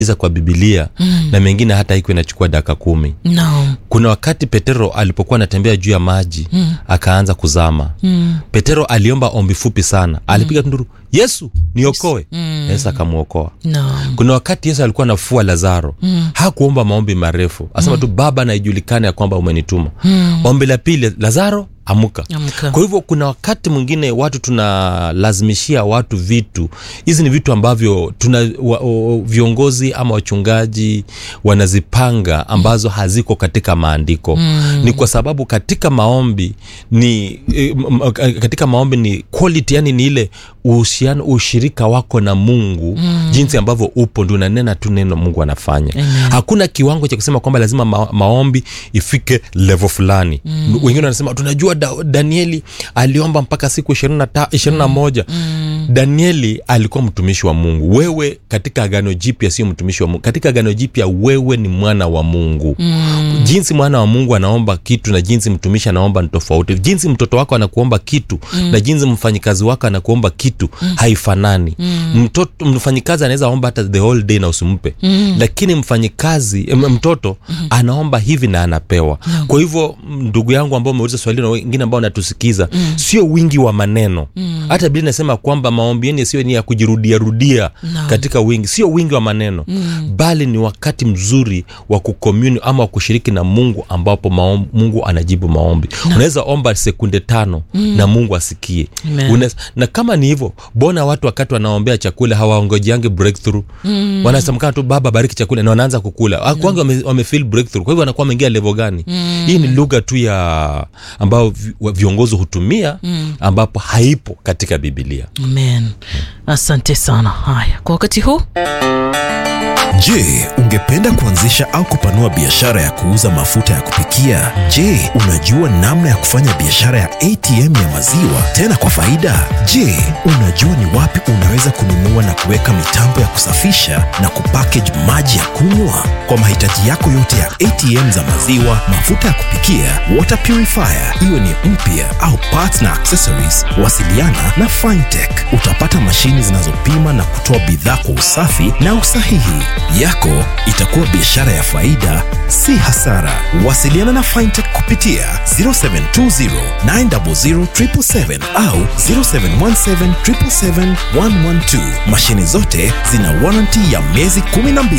iza kwa bibilia mm. na mengine hata iko inachukua dakika kumi no. kuna wakati petero alipokuwa anatembea juu ya maji mm. akaanza kuzama mm. petero aliomba ombi fupi sana alipiga tunduru yesu niokoe mm. yesu akamwokoa no. kuna wakati yesu alikuwa nafua lazaro mm. hakuomba maombi marefu asema mm. tu baba naijulikane ya kwamba umenituma mm. ombi la pili lazaro amuka Amka. kwa hivyo kuna wakati mwingine watu tunalazimishia watu vitu hizi ni vitu ambavyo tuna wa, o, viongozi ama wachungaji wanazipanga ambazo haziko katika maandiko mm. ni kwa sababu katika maombi ni eh, m- m- katika maombi ni quality yani ni ile uhusiano ushirika wako na mungu mm. jinsi ambavyo upo ndio unanena tu neno mungu anafanya Amen. hakuna kiwango cha kusema kwamba lazima ma, maombi ifike level fulani mm. wengine wanasema tunajua da, danieli aliomba mpaka siku ishirini na moja mm. danieli alikuwa mtumishi wa mungu wewe katika agano jipya sio mtumishi wa mungu katika agano jipya wewe ni mwana wa mungu mm. jinsi mwana wa mungu anaomba kitu na jinsi mtumishi anaomba ni tofauti jinsi mtoto wako anakuomba kitu mm. na jinsi mfanyikazi wako anakuomba kitu mm. haifanani mm. mtoto mfanyikazi anaweza omba hata the whole day na usimpe mm. lakini mfanyikazi m- mtoto mm. anaomba hivi na anapewa mm. kwa hivyo m- ndugu yangu ambao umeuliza swali na wengine ambao natusikiza mm. sio wingi wa maneno mm. hata bili nasema kwamba maombi yenu sio ni ya kujirudiarudia Naam. katika wingi sio wingi wa maneno mm. bali ni wakati mzuri wa kukomuni ama wa kushiriki na mungu ambapo maom, mungu anajibu maombi unaweza omba sekunde tano mm. na mungu asikie Amen. Unaweza, na kama ni hivyo mbona watu wakati wanaombea chakula hawaongojiange breakthrough mm. wanasemkana tu baba bariki chakula na wanaanza kukula mm. kwanza wame, wame feel breakthrough kwa hivyo wanakuwa wameingia level gani mm. hii ni lugha tu ya ambao vi- wa- viongozi hutumia mm. ambapo haipo katika bibilia amen asante sana haya kwa wakati huu Je, ungependa kuanzisha au kupanua biashara ya kuuza mafuta ya kupikia? Je, unajua namna ya kufanya biashara ya ATM ya maziwa tena kwa faida? Je, unajua ni wapi unaweza kununua na kuweka mitambo ya kusafisha na kupackage maji ya kunywa? Kwa mahitaji yako yote ya ATM za maziwa, mafuta ya kupikia, water purifier, iwe ni mpya au parts na accessories, wasiliana na Fintech. Utapata mashini zinazopima na kutoa bidhaa kwa usafi na usahihi. Yako itakuwa biashara ya faida, si hasara. Wasiliana na Fintech kupitia 0720 900 777 au 0717 777 112. Mashini zote zina warranty ya miezi 12.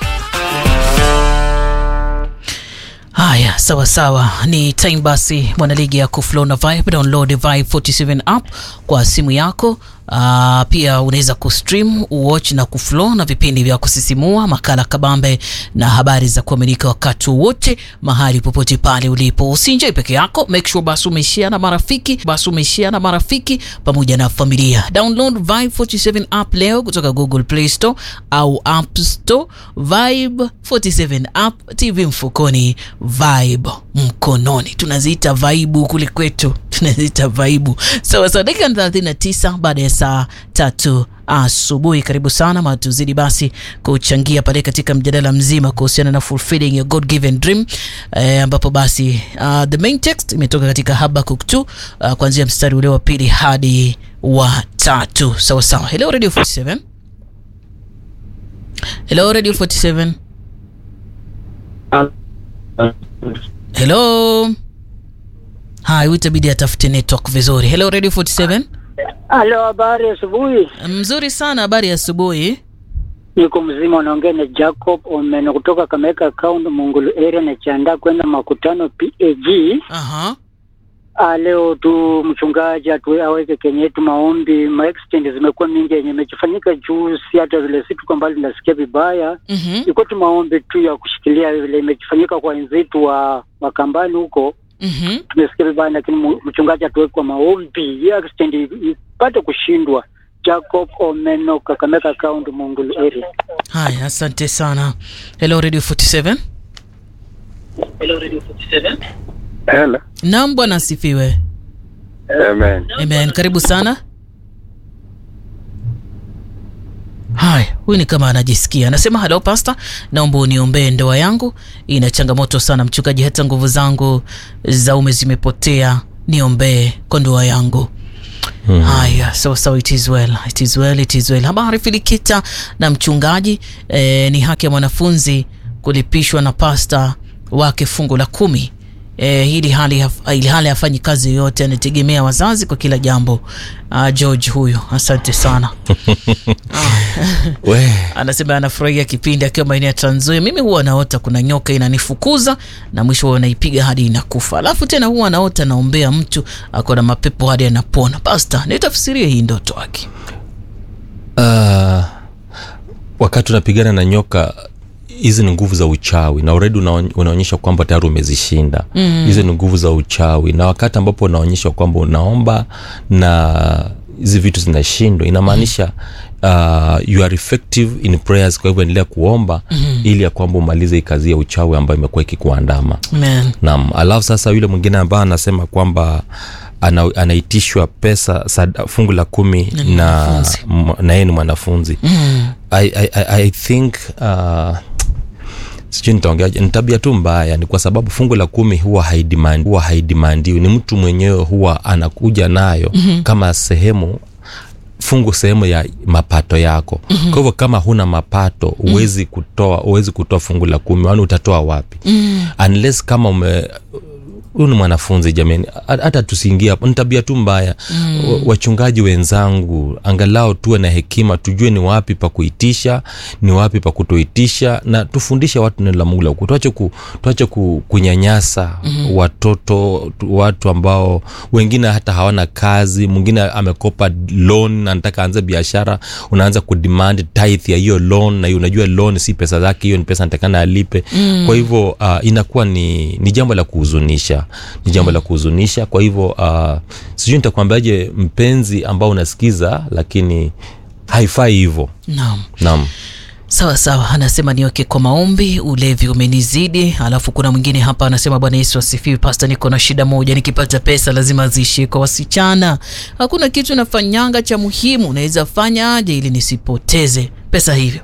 haya sawa sawa ni time basi mwanaligi ya kuflow na vibe download vibe 47 app kwa simu yako Uh, pia unaweza kustream uwatch na kuflow na vipindi vya kusisimua makala kabambe na habari za kuaminika wakati wowote mahali popote pale ulipo usinjoi peke yako make sure basi umeishia na marafiki basi umeishia na marafiki pamoja na familia download vibe 47 app leo kutoka google play store au app store vibe 47 app tv mfukoni vibe mkononi tunaziita vaibu kule kwetu tunaziita vaibu sawa sawa dakika 39 baada ya saa tatu asubuhi karibu sana ma tuzidi basi kuchangia pale katika mjadala mzima kuhusiana na fulfilling your god given dream eh, ambapo basi uh, the main text imetoka katika habakuk 2 uh, kuanzia mstari ule wa pili hadi wa tatu sawa sawa hello radio 47 hello radio 47 hello hai itabidi atafute network vizuri hello radio 47 Halo, habari asubuhi. mzuri sana habari ya asubuhi Niko mzima, unaongea na Jacob Omeno kutoka Kameka account Mungulu area, najiandaa kwenda makutano PAG. aha Ah, leo tu mchungaji atu aweke kenye yetu maombi, ma extend zimekuwa mingi yenye imechofanyika juzi, hata vile si tuko mbali, nasikia vibaya. mhm Iko tu maombi tu ya kushikilia vile imechofanyika kwa wenzetu wa Makambani huko, mhm tumesikia vibaya, lakini mu- mchungaji atuweke kwa maombi, hiyo extend ipate kushindwa. Jacob Omeno, Kakameka account Mungulu area. haya asante sana hello radio 47 Hello. nam bwana asifiwe Amen. amen karibu sana haya huyu ni kama anajisikia anasema halo pasta naomba uniombee ndoa yangu ina changamoto sana mchungaji hata nguvu zangu za ume zimepotea niombee kwa ndoa yangu haya so, so it is well it is well it is well habari filikita na mchungaji eh, ni haki ya mwanafunzi kulipishwa na pasta wake fungu la kumi eh, ili hali haf- ili hali hafanyi kazi yoyote anategemea wazazi kwa kila jambo uh, george huyo asante sana we anasema anafurahia kipindi akiwa maeneo ya Trans-Nzoia. Mimi huwa naota kuna nyoka inanifukuza na mwisho huwa naipiga hadi inakufa, alafu tena huwa naota naombea mtu ako na mapepo hadi anapona. Pasta, nitafsirie hii ndoto yake. uh, wakati unapigana na nyoka hizi ni nguvu za uchawi na already unaony- unaonyesha kwamba tayari umezishinda hizi ni nguvu za uchawi na wakati ambapo unaonyesha kwamba unaomba na hizi vitu zinashindwa inamaanisha uh, you are effective in prayers kwa hivyo endelea kuomba mm-hmm. ili ya kwamba umalize hii kazi ya uchawi ambayo imekuwa ikikuandama Amen. naam alafu sasa yule mwingine ambaye anasema kwamba ana, anaitishwa pesa sada, fungu la kumi Na ni na mwanafunzi. m- na yeye ni mwanafunzi mm. I, I, I, I think uh, sijui nitaongeaje ni tabia tu mbaya ni kwa sababu fungu la kumi huwa haidemand, huwa haidimandiwi ni mtu mwenyewe huwa anakuja nayo mm-hmm. kama sehemu fungu sehemu ya mapato yako mm-hmm. kwa hivyo kama huna mapato huwezi kutoa huwezi kutoa fungu la kumi wani utatoa wapi mm-hmm. unless kama ume huyu ni mwanafunzi jamani Ha- hata tusiingia hapo ni tabia tu mbaya mm. wachungaji wenzangu angalau tuwe na hekima tujue ni wapi pa kuitisha ni wapi pa kutoitisha na tufundishe watu neno la mungu la ukweli. tuache, ku, tuache ku, kunyanyasa mm. watoto tu- watu ambao wengine hata hawana kazi mwingine amekopa loan na anataka aanze biashara unaanza kudemand tithe ya hiyo loan na hiyo unajua loan si pesa zake hiyo ni pesa natakana alipe mm. kwa hivyo uh, inakuwa ni, ni jambo la kuhuzunisha ni jambo la kuhuzunisha kwa hivyo uh, sijui nitakwambiaje mpenzi ambao unasikiza lakini haifai hivyo Naam. naam Sawa sawa, anasema niweke kwa maombi, ulevi umenizidi. Alafu kuna mwingine hapa anasema Bwana Yesu asifiwe. Pasta, niko na shida moja, nikipata pesa lazima ziishie kwa wasichana. Hakuna kitu nafanyanga cha muhimu, naweza fanya aje ili nisipoteze pesa hivyo?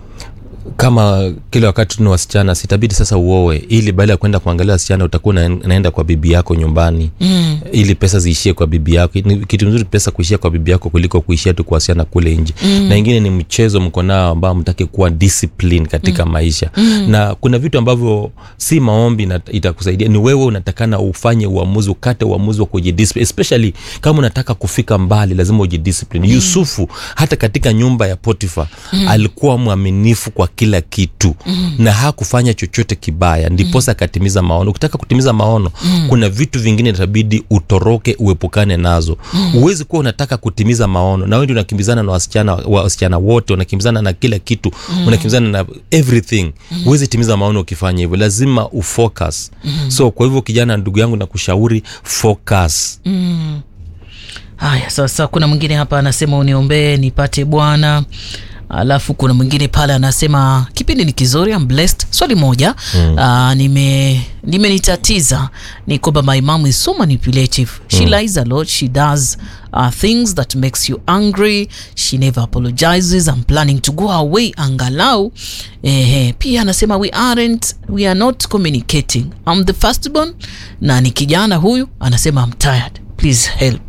kama kila wakati ni wasichana sitabidi sasa uoe ili baada ya kwenda kuangalia wasichana utakuwa una- unaenda kwa bibi yako nyumbani mm. ili pesa ziishie kwa bibi yako ni kitu nzuri pesa kuishia kwa bibi yako kuliko kuishia tu kwa wasichana kule nje mm. na ingine ni mchezo mko nao ambao mtake kuwa discipline katika mm. maisha mm. na kuna vitu ambavyo si maombi na itakusaidia ni wewe unatakana ufanye uamuzi ukate uamuzi wa kujidiscipline especially kama unataka kufika mbali lazima ujidiscipline mm. yusufu hata katika nyumba ya potifa mm. alikuwa mwaminifu kwa kila kitu mm. na hakufanya chochote kibaya ndiposa akatimiza maono ukitaka kutimiza maono mm. kuna vitu vingine itabidi utoroke uepukane nazo huwezi kuwa unataka kutimiza maono na wewe ndio unakimbizana na wasichana wa- wasichana wote unakimbizana na kila kitu mm. unakimbizana na everything huwezi timiza maono ukifanya hivyo lazima ufocus mm. so kwa hivyo kijana ndugu yangu nakushauri focus Haya, sasa kuna mwingine hapa anasema uniombee nipate bwana. Alafu kuna mwingine pale anasema kipindi ni kizuri, I'm blessed. Swali moja mm. uh, nime nimenitatiza ni kwamba my mom is so manipulative. She lies a lot. She does uh, things that makes you angry. She never apologizes. I'm planning to go away angalau. Eh, pia anasema we aren't we are not communicating. I'm the firstborn na ni kijana huyu anasema I'm tired. Please help.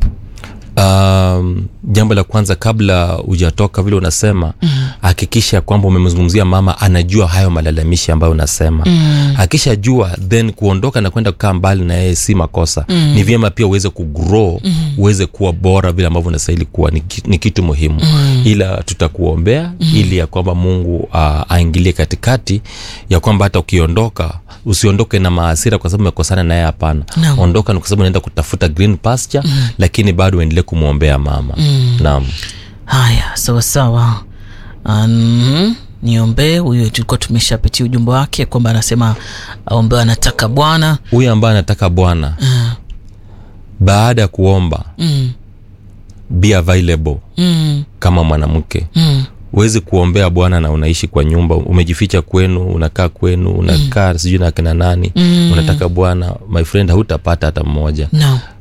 um, jambo la kwanza kabla hujatoka vile unasema hakikisha mm. kwamba umemzungumzia mama anajua hayo malalamishi ambayo unasema mm. akishajua then kuondoka na kwenda kukaa mbali na yeye si makosa mm. ni vyema pia uweze kugrow mm. uweze kuwa bora vile ambavyo unastahili kuwa ni, ki- ni kitu muhimu mm. ila tutakuombea mm. ili ya kwamba mungu uh, aingilie katikati ya kwamba hata ukiondoka usiondoke na maasira kwa sababu umekosana naye hapana Naam. ondoka ni kwa sababu unaenda kutafuta green pasture mm. lakini bado uendelee kumwombea mama mm. naam haya sawa sawa um, niombee huyo tulikuwa tumeshapitia ujumbe wake kwamba anasema aombewe anataka bwana huyu ambaye anataka bwana mm, baada ya kuomba mm, be available mm, kama mwanamke mm, huwezi kuombea bwana na unaishi kwa nyumba umejificha kwenu unakaa kwenu unakaa mm. sijui na kina nani mm. unataka bwana my friend hautapata hata mmoja no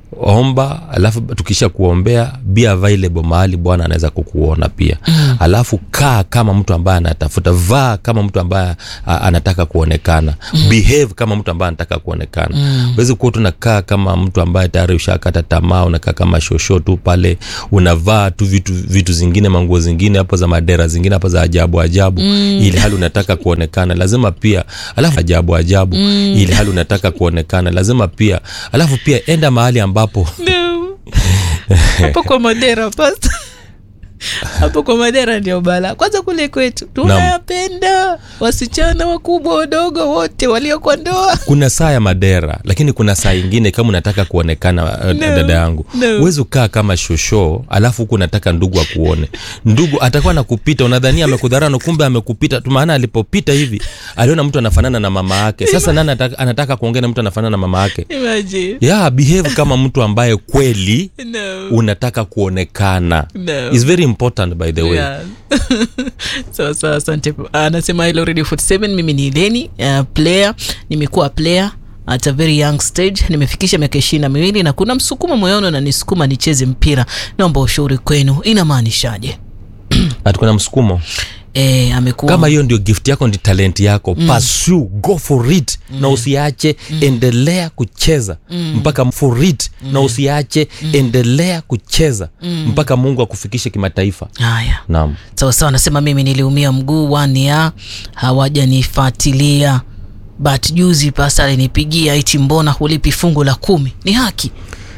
omba alafu tukisha kuombea be available mahali bwana anaweza kukuona pia mm. alafu kaa kama mtu ambaye anatafuta vaa kama mtu ambaye a, anataka kuonekana mm. behave kama mtu ambaye anataka kuonekana mm. wezi kuwa tunakaa kama mtu ambaye tayari ushakata tamaa unakaa kama shosho tu pale unavaa tu vitu vitu zingine manguo zingine hapo za madera zingine hapo za ajabu ajabu mm. ili hali unataka kuonekana lazima pia alafu ajabu ajabu mm. ili hali unataka kuonekana lazima pia alafu pia enda mahali ambapo No. hapo kwa madera pasta hapo kwa madera ndio bala kwanza kule kwetu tunayapenda wasichana wakubwa wadogo wote walio kwa ndoa kuna saa ya madera lakini kuna saa ingine kama unataka kuonekana uh, No, dada yangu no. huwezi ukaa kama shosho alafu huku unataka ndugu akuone ndugu atakuwa nakupita unadhania amekudharau na kumbe amekupita tu maana alipopita hivi aliona mtu anafanana na mama yake sasa nani anataka, anataka kuongea na mtu anafanana na mama yake imagine yeah, behave kama mtu ambaye kweli no unataka kuonekana No. It's very important by the way Yeah. sawa sawa asante anasema hilo radio 47 mimi ni leni uh, player nimekuwa player at a very young stage nimefikisha miaka ishirini na miwili na kuna msukumo moyoni unanisukuma nicheze mpira naomba ushauri kwenu inamaanishaje Ati kuna msukumo e, amekuwa kama hiyo ndio gift yako ndi talent yako mm. pursue go for it mm. na usiache mm. endelea kucheza mm. mpaka for it mm. na usiache mm. endelea kucheza mm. mpaka mungu akufikishe kimataifa haya naam sawa sawa anasema mimi niliumia mguu wania hawajanifuatilia but juzi pasa alinipigia iti mbona hulipi fungu la kumi ni haki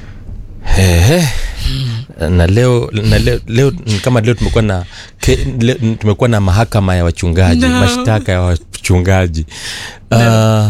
Ehe. na leo na leo, leo ni kama leo tumekuwa na ke, leo, tumekuwa na mahakama ya wachungaji No. mashtaka ya wachungaji uh,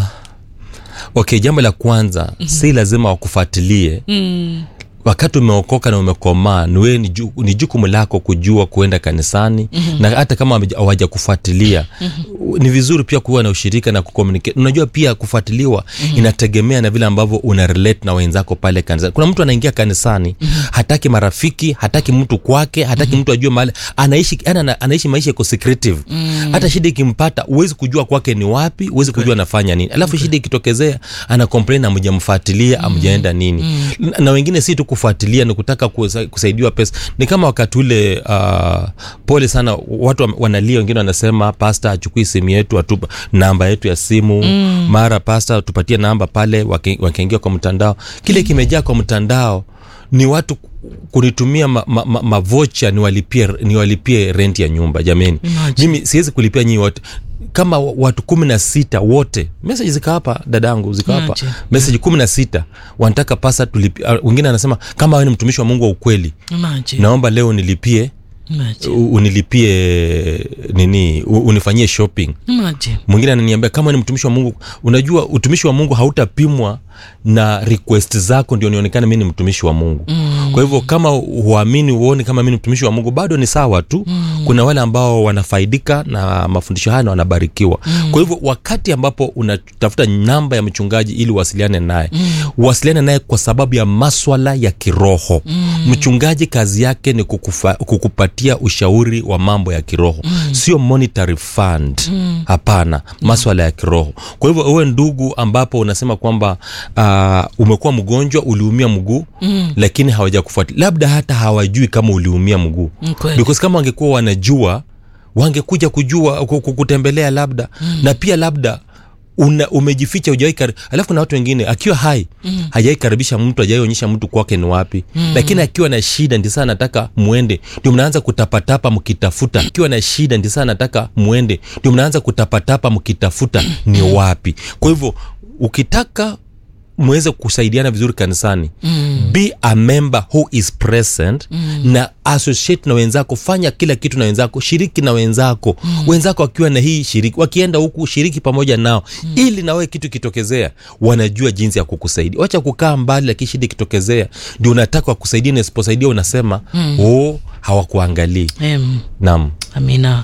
okay jambo la kwanza mm-hmm. si lazima wakufuatilie mm. wakati umeokoka na umekomaa niwe ni ju- ni jukumu lako kujua kuenda kanisani mm-hmm. na hata kama hawaja- hawajakufuatilia mm-hmm. ni vizuri pia kuwa na ushirika na kucommunicate unajua pia kufuatiliwa mm-hmm. inategemea na vile ambavyo una relate na wenzako pale kanisani kuna mtu anaingia kanisani mm-hmm. hataki marafiki hataki mtu kwake hataki mm-hmm. mtu ajue mahali anaishi yani ana, anaishi maisha yako secretive mm-hmm. hata shida ikimpata huwezi kujua kwake ni wapi huwezi kujua anafanya nini alafu shida ikitokezea ana complain amjamfuatilia amjaenda nini mm. na wengine si tu kufuatilia ni kutaka kusa- kusaidiwa pesa ni kama wakati ule uh, pole sana watu wa- wanalia wengine wanasema pasta achukui simu yetu atupa namba yetu ya simu mm. mara pasta tupatie namba pale waki- wakiingia kwa mtandao kile kimejaa kwa mtandao ni watu kunitumia mavocha ma, ma, mavocha niwalipie niwalipie rent ya nyumba jameni Imagine. mimi siwezi kulipia nyinyi wote kama watu kumi na sita wote meseji zika hapa dadangu zika hapa Imagine. meseji kumi na sita wanataka pasa tulipi uh, wengine anasema kama wewe ni mtumishi wa mungu wa ukweli Imagine. naomba leo nilipie Imagine. u- unilipie nini u- unifanyie shopping Imagine. mwingine ananiambia kama ni mtumishi wa mungu unajua utumishi wa mungu hautapimwa na request zako ndio nionekane mi ni mtumishi wa mungu mm. kwa hivyo kama huamini uone kama mi ni mtumishi wa mungu bado ni sawa tu mm. kuna wale ambao wanafaidika na mafundisho haya na wanabarikiwa mm. kwa hivyo wakati ambapo unatafuta namba ya mchungaji ili uwasiliane naye mm. uwasiliane naye kwa sababu ya maswala ya kiroho mm. mchungaji kazi yake ni kukufa, kukupatia ushauri wa mambo ya kiroho mm. sio monetary fund mm. hapana maswala ya kiroho kwa hivyo uwe ndugu ambapo unasema kwamba uh, umekuwa mgonjwa uliumia mguu mm. lakini hawajakufuatilia labda hata hawajui kama uliumia mguu Mm, kweli. because kama wangekuwa wanajua wangekuja kujua ku- ku- kutembelea labda mm. na pia labda una, umejificha ujawai kar... alafu kuna watu wengine akiwa hai mm. hajawai karibisha mtu hajawai onyesha mtu kwake ni wapi mm. lakini akiwa na shida ndi saa nataka mwende ndio mnaanza kutapatapa mkitafuta akiwa na shida ndi saa nataka mwende ndio mnaanza kutapatapa mkitafuta ni wapi kwa hivyo ukitaka mweze kusaidiana vizuri kanisani mm. be a member who is present mm. na associate na wenzako fanya kila kitu na wenzako shiriki na wenzako mm. wenzako wakiwa na hii shiriki wakienda huku shiriki pamoja nao mm. ili nawe kitu kitokezea wanajua jinsi ya kukusaidia wacha kukaa mbali lakini shida ikitokezea ndio unataka wakusaidia na isiposaidia unasema mm. oh hawakuangalii Em, nam amina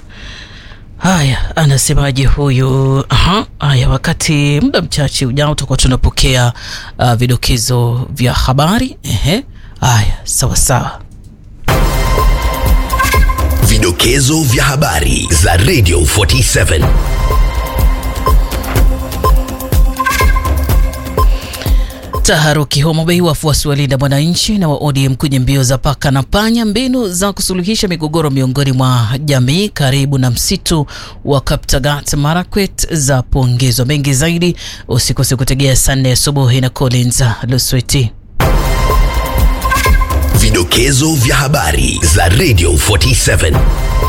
haya anasemaje huyu Aha, haya wakati muda mchache ujao tutakuwa tunapokea uh, vidokezo vya habari Ehe. haya sawa sawa Vidokezo vya habari za Radio 47. Taharuki Homa Bay, wafuasi wa Linda Mwananchi na wa ODM kwenye mbio za paka na panya, mbinu za kusuluhisha migogoro miongoni mwa jamii karibu na msitu wa Kaptagat Marakwet za pongezwa. Mengi zaidi usikose kutegea saa nne asubuhi na Collins Lusweti. Vidokezo vya habari za Radio 47